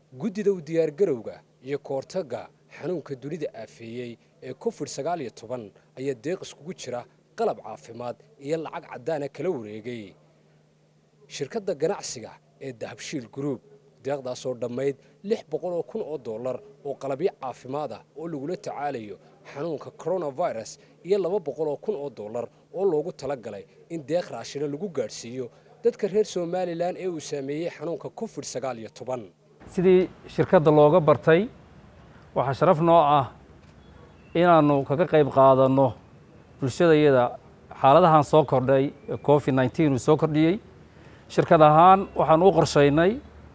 guddida u diyaargarowga iyo kahortagga xanuunka dunida aafeeyey ee covid sagaal iyo toban ayaa deeq iskugu jira qalab caafimaad iyo lacag caddaana kala wareegay shirkadda ganacsiga ee dahabshiil gruub deeqdaasoo dhammayd lix boqol oo kun oo dollar oo qalabyo caafimaad ah oo lagula tacaalayo xanuunka coronavirus iyo laba boqol oo kun oo dollar oo loogu talagalay in deeq raashina lagu gaadhsiiyo dadka reer somalilan ee uu saameeyey xanuunka covid sagaal iyo toban sidii shirkadda looga bartay waxaa sharaf noo ah inaannu kaga qayb qaadanno bulshadayada xaaladahan soo kordhay ee covid nneteen uu soo kordhiyey shirkad ahaan waxaan u qorshaynay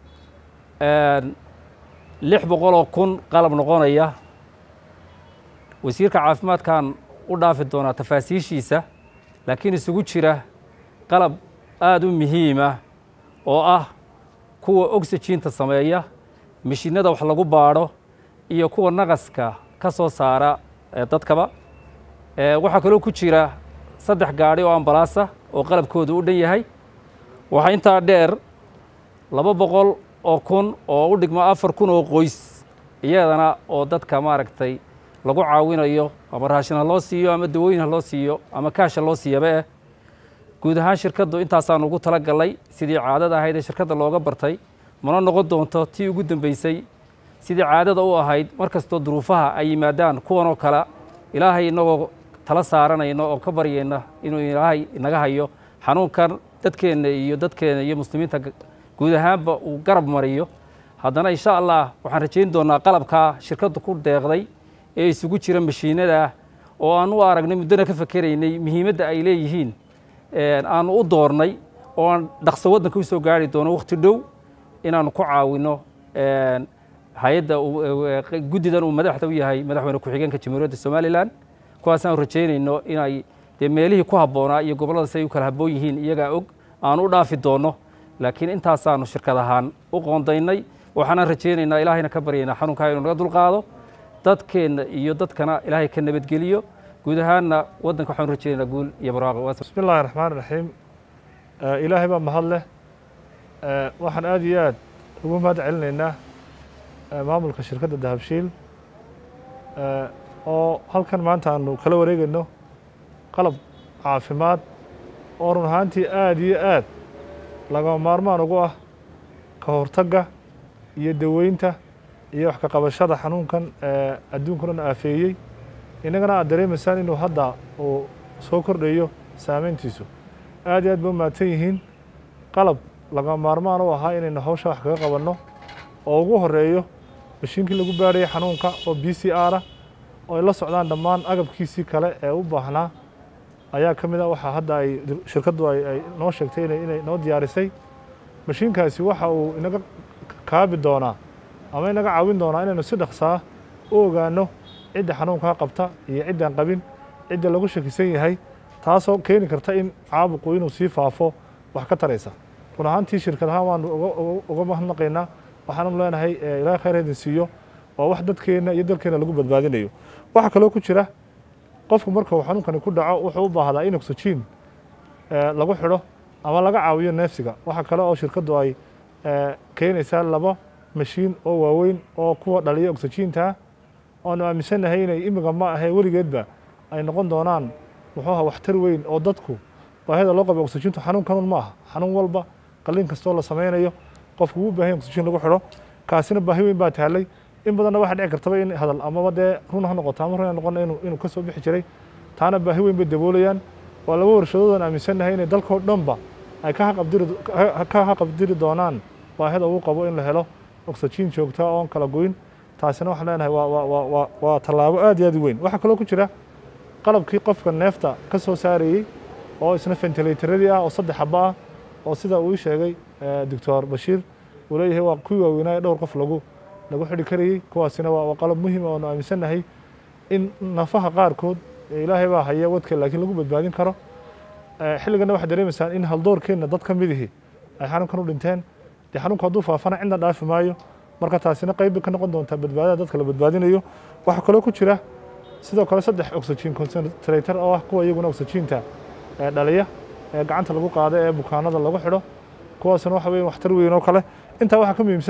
lix boqoloo kun qalab noqonaya wasiirka caafimaadkan u dhaafi doonaa tafaasiishiisa laakiin isugu jira qalab aada u muhiima oo ah kuwa oxygiinta sameeya mishiinada wax lagu baadho iyo kuwa naqaska ka soo saara dadkaba waxaa kaloo ku jira saddex gaadhi oo ambalaasa oo qalabkoodu u dhan yahay waxaa intaa dheer laba boqol oo kun oo u dhigmo afar kun oo qoys iyadana oo dadka maaragtay lagu caawinayo ama raashin ha loo siiyo ama dawooyin ha loo siiyo ama kaasha loo siiyaba eh guud ahaan shirkaddu intaasaan ugu tala gallay sidii caadada ahayd ee shirkadda looga bartay mana noqon doonto tii ugu dambeysay sidii caadada u ahayd mar kastoo duruufaha ay yimaadaan kuwan oo kale ilaahay inagoo tala saaranayno oo ka baryayna inuu ilaahay inaga hayo xanuunkan dadkeenna iyo dadkeena iyo muslimiinta guud ahaanba uu garab mariyo haddana insha allah waxaan rajayn doonaa qalabkaa shirkaddu ku deeqday ee isugu jira mashiinada oo aan u aragnay muddona ka fakeraynay muhiimadda ay leeyihiin aanu u doornay oo aan dhaqso waddanka u soo gaari doono wakhti dhow inaanu ku caawinno hay-adda guddidan uu madaxda u yahay madaxweyne ku-xigeenka jamhuuriyadda somalilan kuwaasaan rajaynayno inay dee meelihii ku habboonaa iyo gobollada si ay u kala habboon yihiin iyagaa og aan u dhaafi doonno laakiin intaasaanu shirkad ahaan u qoondaynay waxaanaan rajaynaynaa ilaahayna ka baryaynaa xanuunkaa inuu naga dulqaado dadkeenna iyo dadkana ilaahay ka nabadgeliyo guud ahaanna waddanka waxaanu rajaynaynaa guul iyo barwaaqo bismi illahi raxmaan raxiim ilaahay baa mahad leh waxaan aada iyo aad ugu mahad celinaynaa maamulka shirkadda dahabshiil oo halkan maanta aanu kala wareegayno qalab caafimaad oo run ahaantii aada iyo aad lagama maarmaan ugu ah ka hortagga iyo daweynta iyo wax ka qabashada xanuunkan adduunka dhan aafeeyey innagana aad dareemaysaan inuu hadda uu soo kordhayo saameyntiisu aad iyo aad ba u mahadsan yihiin qalab lagama maarmaan u ahaa inaynu hawsha wax kaga qabanno oo ugu horeeyo mashiinkii lagu baadhayay xanuunka oo b c r ah oo ay la socdaan dhammaan agabkiisii kale ee u baahnaa ayaa ka mid a waxaa hadda ay shirkaddu ay noo sheegtay inay noo diyaarisay mashiinkaasi waxa uu inaga kaabi doonaa ama inaga caawin doonaa inaynu si dhaqsaa u ogaanno cidda xanuunkaa qabta iyo ciddaan qabin cidda lagu shakisan yahay taasoo keeni karta in caabuqu inuu sii faafo wax ka taraysa run ahaantii shirkad ahaan waanu uga mahadnaqaynaa waxaanu leenahay ilaahay khayr idin siiyo waa wax dadkeenna iyo dalkeenna lagu badbaadinayo waxaa kaloo ku jira qofku marka uu xanuunkani ku dhaco wuxuu u baahdaa in oxygen lagu xidho ama laga caawiyo neefsiga waxaa kale oo shirkaddu ay keenaysaa laba mashiin oo waaweyn oo kuwa dhaliya oxygiinta oanu aaminsannahay inay imiga ma ahee weligeedba ay noqon doonaan muxuuha waxtar weyn oo dadku baahida loo qaba oxygiintu xanuunkanun ma aha xanuun walba qalliin kastoo la samaynayo qofku wuu baahan oxygen lagu xidho kaasina baahi weyn baa taallay in badanna waxaa dhici kartaba in hadal amaba dee run ha noqoto ama run ha noqona inuu inuu ka soo bixi jiray taana baahi weyn bay daboolayaan waa laba warshadoodan aaminsannahay inay dalkoo dhanba ay ka haqabdiri ka haqabdiri doonaan baahida uu qabo in la helo oxygen joogta oon kala goyn taasina waxaan leenahay waa waa waa waa waa tallaabo aad iyo aad u weyn waxaa kaloo ku jira qalabkii qofka neefta ka soo saarayey oo isna ventilatorradii ah oo saddex xaba ah oo sida uu ii sheegay doctor bashiir uu leeyahay waa kuwii waaweynaa ee dhowr qof lagu lagu xidhi karayey kuwaasina waa qalab muhiim oonu aaminsannahay in nafaha qaarkood ilaahay baa haya wadka laakiin lagu badbaadin karo xilligana waxaad dareemaysaan in haldoorkeenna dad ka midihii ay xanuunkan u dhinteen dee xanuunku hadduu faafana cidna dhaafi maayo marka taasina qayb bay ka noqon doontaa badbaadada dadka la badbaadinayo waxaa kaloo ku jira sidoo kale saddex oxygen concentrator oo ah kuwa iyaguna oxygiinta dhaliya ee gacanta lagu qaado ee bukaanada lagu xidho kuwaasna waxa weeye waxtar weyn oo kale intaa waxaa ka muhiimsan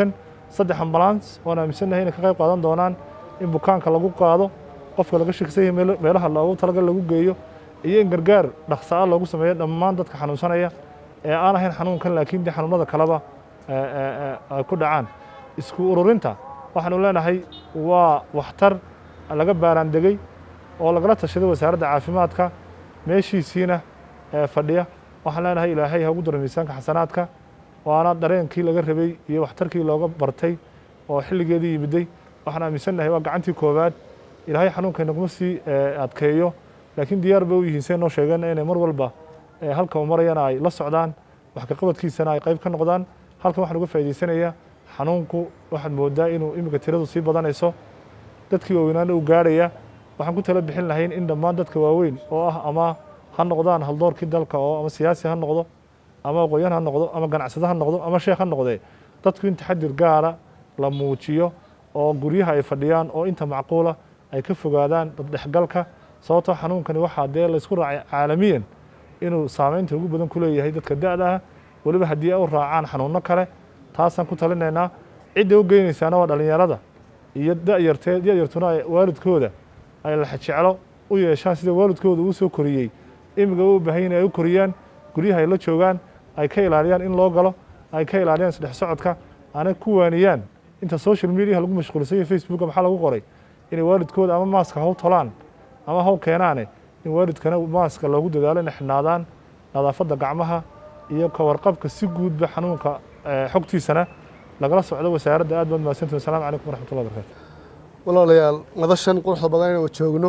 saddex ambulans oon aaminsannahay inay ka qayb qaadan doonaan in bukaanka lagu qaado qofka laga shaksan yahay meel- meelaha loogu talagal lagu geeyo iyo in gargaar dhaqsa'a loogu sameeyo dhammaan dadka xanuunsanaya ee aan ahayn xanuunkan laakiin dee xanuunada kaleba ee, ee, ee, ay ku dhacaan isku ururinta waxaanu leenahay waa waxtar laga baaraandegey oo lagala tashaday wasaaradda caafimaadka meeshiisiina ee fadhiya waxaan leenahay ilaahay ha ugu daro miisaanka xasanaadka waana dareenkii laga rabay iyo waxtarkii looga bartay oo xilligeedii yimiday waxaan aaminsannahay waa gacantii koowaad ilaahay xanuunka inaguma sii ee, adkeeyo laakiin diyaar bay u yihiin say noo sheegeen inay mar walba ee, halka uu marayana ay la socdaan wax ka qabadkiisana ay qayb ka noqdaan halkan waxaan uga faa'iidaysanayaa xanuunku waxaad moodaa inuu iminka tiradu sii badanayso dadkii waaweynaana uu gaarhaya waxaan ku tala bixin lahayn in dhammaan dadka waaweyn oo ah ama ha noqdaan haldoorkii dalka oo ama siyaasi ha noqdo ama aqoonyahan ha noqdo ama ganacsado ha noqdo ama sheekh ha noqdee dadku in taxadir gaara la muujiyo oo guryaha ay fadhiyaan oo inta macquula ay ka fogaadaan daddhexgalka sababtoo xanuunkani waxaa dee laysku raacay caalamiyan inuu saameynta ugu badan ku leeyahay dadka da'da ah weliba haddii ay u raacaan xanuunno kale taasaan ku talinaynaa cidda u geynaysaana waa dhallinyarada iyo da'yartee da'yartuna ay waalidkooda ay laxajeclo u yeeshaan sida waalidkooda uu soo koriyey imiga u baahan yihin ay u koriyaan guryaha ay la joogaan ay ka ilaaliyaan in loo galo ay ka ilaaliyaan isdhex socodka aanay ku waaniyaan inta social mediaha lagu mashquulsan yahay facebooka maxaa lagu qoray inay waalidkooda ama maaska haw tolaan ama haw keenaane in waalidkana maaska loogu dadaalo inay xidhnaadaan nadaafadda gacmaha iyo ka warqabka si guudba xanuunka eh, xogtiisana lagala socdo wasaaradda aad baad mahadsantihin wasalaamu calaykum waraxmatullahi wabarakatu walaalayaal madashan quruxda badan inaynu joogno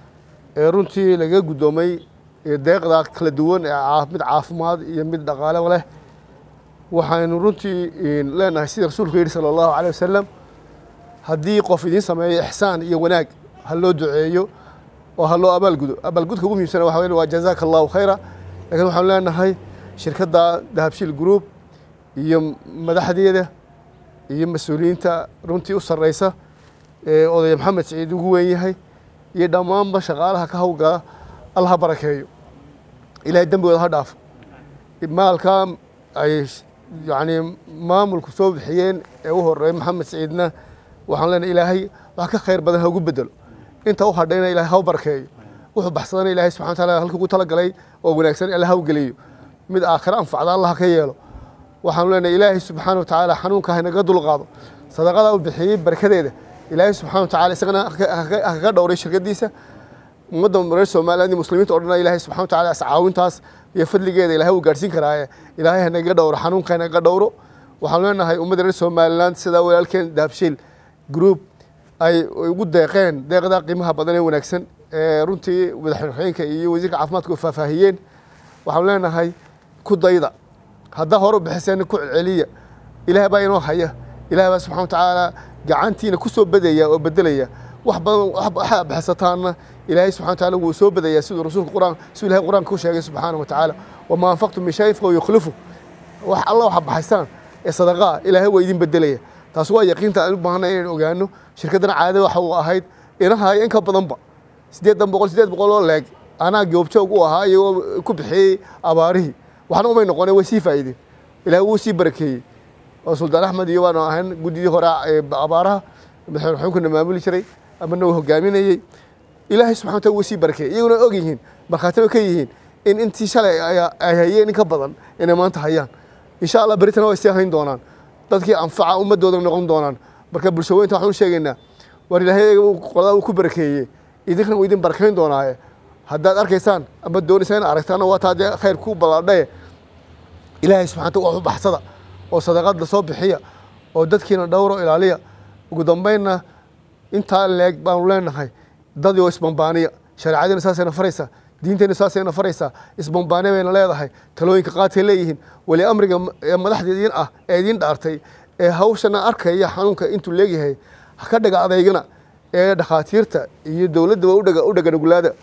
ee runtii laga guddoomay ee deeqda kala duwan ee caa- mid caafimaad iyo mid dhaqaale leh waxaynu runtii leenahay sida rasuulku yidhi sala allahu caleyh wasalam haddii qof idiin sameeyo ixsaan iyo wanaag ha loo duceeyo oo ha loo abaalgudo abaalgudka ugu muhiimsana waxa weeye waa jazaaka allahu khayra laakiin waxaanu leenahay shirkadda dahabshiil group iyo madaxdeeda iyo mas-uuliyiinta runtii u sarreysa ee odaya maxamed siciid ugu weyn yahay iyo dhammaanba shaqaalaha ka hawlgala alla ha barakeeyo ilaahay dembigooda ha dhaafo maalka ay yacni maamulku soo bixiyeen ee u horeeya maxamed siciidna waxaan leenahay ilaahay wax ka khayr badan ha ugu bedelo inta u hadhayna ilaahay ha u barakeeyo wuxuu baxsadana ilaahay subxana wa taala halkii ugu talagalay oo wanaagsan alla ha u geliyo mid aakhiro anfacda allah ha ka yeelo waxaanu leenahay ilaahay subxaana wa tacaala xanuunka haynaga dulqaado sadaqada u bixiyey barakadeeda ilaahay subxana wa tacaala isagana ha kaga dhowray shirkadiisa ummadda reer somaliland iyo muslimiinta o dhan ilaahay subxana wa tacaala iscaawintaas iyo fadligeeda ilaahay uu gaadhsiin karaaye ilaahay hanaga dhowro xanuunka hanaga dhowro waxaanu leenahay ummadda reer somaliland sidaa walaalkeen dahabshiil group ay ugu deeqeen deeqda qiimaha badan ee wanaagsan ee runtii madaxweynaha iyo wasiirka caafimaadka u faahfaahiyeen waxaanu leenahay ku dayda haddaa hore u bixiseen ku celceliya ilaah baa inoo haya ilaah baa subxana wa tacaala gacantiina ku soo bedaya oo bedelaya wax badan waxaa bixisataanna ilaahay subxana wa tacaala wuu soo bedaya siduu rasuulka quraan siduu ilahay quraanka ku sheegay subxaana wa tacaala wamaa anfaqtum min shayin fahuwa yukhlifu wax alla waxa baxaysaan ee sadaqaa ilaahay waa idin bedelaya taas waa yaqiinta aan u baahanay inaan ogaano shirkaddana caadada waxa uu ahayd inahay in ka badanba siddeedan boqol siddeed boqol oo leeg anaa goobjoog u ahaa iyagoo ku bixiyey abaarihii waxna umay noqoneen way sii faa'iideen ilaahay wuu sii barakeeyey oo suldaan axmed iyo waanu ahayn guddidii hore ee abaaraha madaxweyne xukunkana maamuli jiray amana uu hogaaminayey ilaahay subxana wa taala wuu sii barakeeyey iyaguna og yihiin markhaatina ka yihiin in intii shalay ay hayeen in ka badan inay maanta hayaan insha allah beritana way sii hayn doonaan dadkii anfaca ummadooda noqon doonaan marka bulshaweynta waxaan u sheegaynaa war ilaahay qoladaa uu ku barakeeyey idinkana wuu idin barakayn doonaaye haddaad arkaysaan ama doonaysaan in aragtaana waa taa dee khayr ku ballaadhaye ilaahay subxana wataala wax u baxsada oo sadaqada soo bixiya oo dadkiina dhowro ilaaliya ugu dambaynna intaa leeg baanu leenahay dadii oo isbambaaniya shareecadiina saasayna faraysaa diinteenna saasayna faraysaa isbambaaniya bayna leedahay talooyinka qaadkay leeyihiin weli amriga ee madaxda idiin ah ee idiin dhaartay ee hawshana arkaya xanuunka intuu leegyahay ha ka dhaga adeygana ee dhakhaatiirta iyo dowladdaba udhaga u dhaganuglaada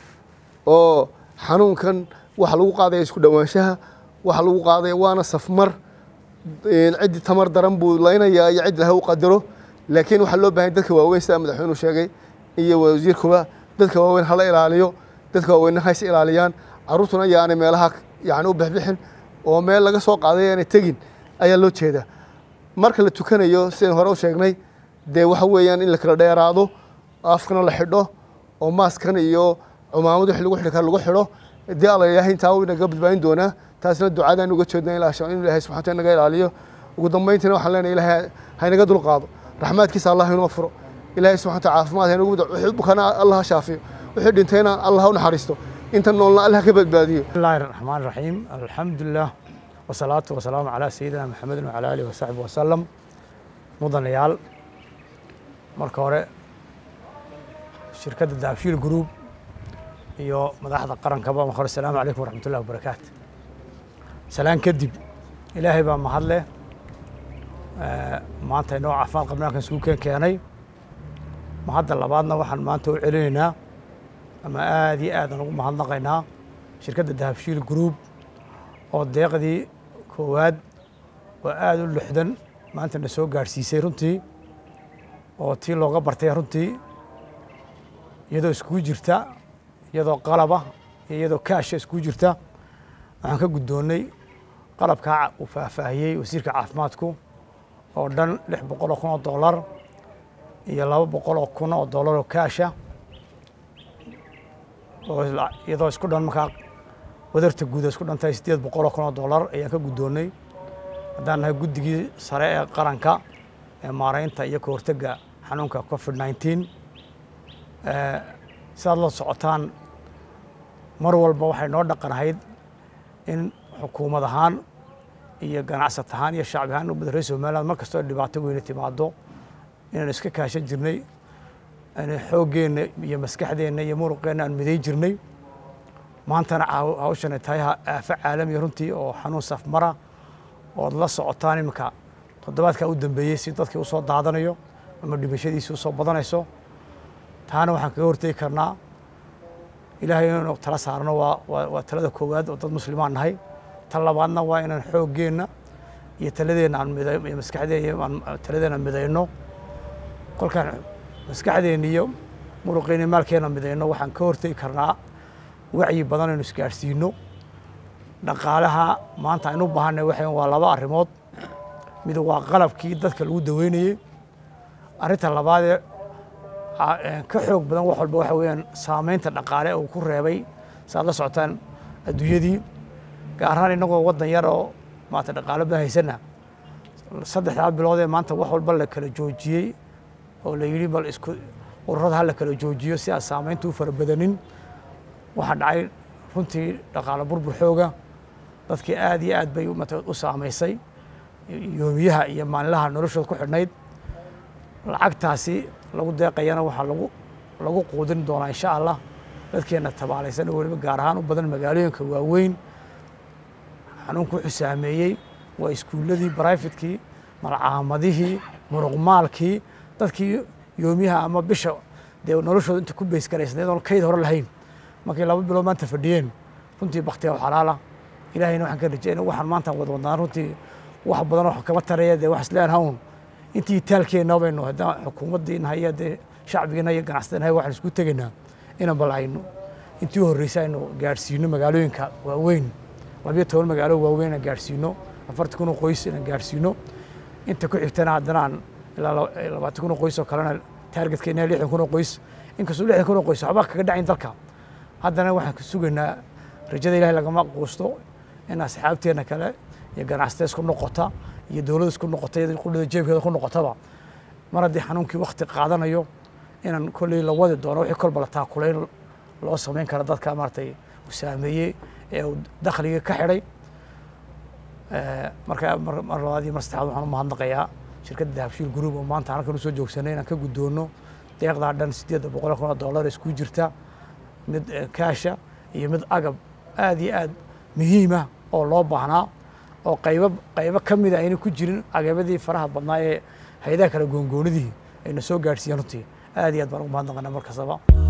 oo xanuunkan waxa lagu qaadaya isku dhowaanshaha waxa lagu qaadaya waana safmar ciddi tamar daran buu laynayaa iyo cid laha u qadaro laakiin waxaa loo bahan dadka waaweyn sida madaxweynuhu sheegay iyo wasiirkuba dadka waaweyn hala ilaaliyo dadka waaweynna hays ilaaliyaan carruurtuna yaanay meelaha yani u bixbixin oo meel laga soo qaaday aanay tegin ayaa loo jeedaa marka la tukanayo sidaan hore u sheegnay dee waxa weeyaan in la kala dheeraado afkana la xidho oo maaskan iyo cumaamad wix lagu xidhi kara lagu xidho dee alla ilaahay intaa uu inaga badbaadin doonaa taasna ducadaan uga jeedna in ilaahay subxana wataala naga ilaaliyo ugu dambayntiina waxaan leenahay ilaahay haynaga dulqaado raxmaadkiisa allah inoo furo ilaahay subxana wataala caafimaad haynagu wixii bukana allah ha shaafiyo wixii dhintayna allah ha u naxariisto inta noolna allah ka badbaadiyo بسم الله الرحمن الرحيم الحمد لله والصلاة والسلام على سيدنا محمد وعلى آله وصحبه وسلم mudanayaal marka hore shirkadda daabshiil group iyo madaxda qarankaba marka hore asalaamu calaykum waraxmat ullahi wabarakaatu salaan kadib ilaahay baa mahad leh Eh, maanta inoo caafimaad qabnaankan isugu keen keenay mahadda labaadna waxaan maanta u celinaynaa ama aad iyo aadaan ugu mahadnaqaynaa shirkadda dahabshiil group oo deeqdii koowaad oo aada u lixdan maanta na soo gaadhsiisay runtii oo tii looga bartay runtii iyadoo iskugu jirta iyadoo qalaba iyo iyadoo kaasha iskugu jirta waxaan ka guddoonnay qalabkaa uu faahfaahiyey wasiirka caafimaadku oo dhan lix boqol oo kun oo dollar iyo laba boqol oo kun oo dollar oo kaasha oo la- iyadoo isku dhan markaa wadarta guud ay isku dhantahay siddeed boqol oo kun oo dollar ayaan ka guddoonnay haddaan nahay guddigii sare ee qaranka ee maaraynta iyo ka hortagga xanuunka covid 19 Eh, sidaad la socotaan mar walba waxay noo dhaqan ahayd in xukuumad ahaan iyo ganacsat ahaan iyo shacbi ahaan ummadda reer somaliland mar kastoo dhibaato weyne timaado inaan iska kaashan jirnay aan xooggeenna iyo maskaxdeenna iyo muruqeenna aan miday jirnay maantana caaw- hawshan ay tahay ha- aafo caalamiya runtii oo xanuun safmara ood la socotaan iminka toddobaadkaa u dambeeyey si dadkii usoo daadanayo ama dhimashadiisii usoo badanayso taana waxaan kaga hortegi karnaa ilaahay inaynu tala saarno waa waa waa talada koowaad oo dad muslimaan nahay tan labaadna waa inaan xooggeenna iyo taladeenna aan miday iyo maskaxdeenna aan taladeenna aan midayno kolkaan maskaxdeenna iyo muruqeenna iyo maalkeenna midayno waxaan ka hortegi karnaa wacyi badan aynu isgaadhsiino dhaqaalaha maanta aynu u baahanay waxay waa laba arrimood mid waa qalabkii dadka lagu daweynayey arrinta labaadee a- ee ka xoog badan wax walba waxa weeyaan saameynta dhaqaale uu ku reebay saad la socotaan adduunyadii gaar ahaan innagoo waddan yar oo maanta dhaqaale badan haysana saddexdaa bilood ee maanta wax walba la kala joojiyey oo la yidhi bal isku ururada ha la kala joojiyo si aan saameynta u fara badanin waxaa dhacay runtii dhaqaale burbur xooga dadkii aad iyo aad bay u mata- u saamaysay yoomiyaha iyo maalinlaha noloshooda ku xidhnayd lacagtaasi lagu deeqayana waxaa lagu lagu quudin doonaa insha allah dadkeena tabaalaysan oo weliba gaar ahaan u badan magaalooyinka waaweyn xanuunku wuxuu saameeyey waa iskuulladii brifetkii malcaamadihii muruqmaalkii dadkii yoomiyaha ama bisha dee noloshooda inta ku beysgaraysnayd oon kayd hore lahayn markay laba bilood maanta fadhiyeen runtii baktiga xalaala ilaahayna waxaan ka rajayna waxaan maanta wada wadnaa runtii wax badan oo kama taraya dee wax isleen hawn intii taalkeenna baynu haddaan xukuumaddii nahay iyo dee shacbigiina iyo ganacsatada nahay waxaan isku tegaynaa inaan bal aynu intii u horreysay aynu gaadhsiino magaalooyinka waaweyn labiyo toban magaalo waaweyn inaan gaadhsiino afartan kun oo qoys inaan gaadhsiino inta ku xigtana haddana aan ilaa laba- labaatan kun oo qoys oo kalena taargetkeenna lixdan kun oo qoys inkastoo lixdan kun oo qoys waxba kaga dhacayn dalka haddana waxaan ka sugaynaa rajada ilahay lagama quusto in asxaabteena kale iyo ganacsatada isku noqota iyo dowladda isku noqota iyo qullada jeebkeeda ku noqotaba mar haddii xanuunkii wakti qaadanayo inaan kolley la wadi doono wixii kolba la taakulayn loo samayn kara dadka maaragtay uu saameeyey ee uu dakhliga ka xidhay Eh, marka mar mar labaad iyo mar saddexaad waxaan u mahadnaqayaa shirkadda dahabshiil group oo maanta halkan usoo joogsanay inaan ka guddoono deeqdaa dhan siddeedda boqol kun oo dollar isku jirta mid eh, kaasha iyo mid agab aad iyo aad muhiima oo loo baahnaa oo qaybo qaybo ka mida ayna ku jirin agabadii faraha badnaa ee hayadaha kala goongoonidii ayna soo gaadhsiiyeen runtii aad iyo aad baan ugu mahadnaqanaa mar kastaba